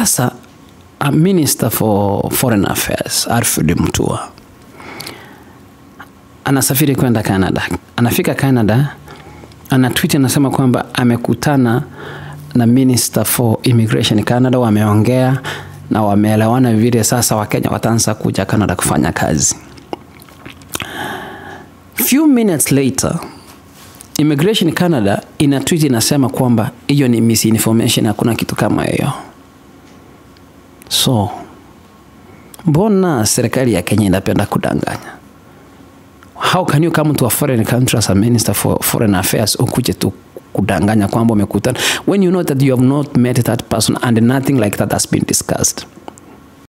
Sasa a minister for foreign affairs Alfred Mutua anasafiri kwenda Canada. Anafika Canada, ana tweet anasema kwamba amekutana na minister for immigration Canada, wameongea na wameelewana vile sasa Wakenya wataanza kuja Canada kufanya kazi. Few minutes later Immigration Canada ina tweet inasema kwamba hiyo ni misinformation, hakuna kitu kama hiyo. So mbona serikali ya Kenya inapenda kudanganya? How can you come to a foreign country as a minister for foreign affairs ukuje tu kudanganya kwamba umekutana when you know that you have not met that person and nothing like that has been discussed?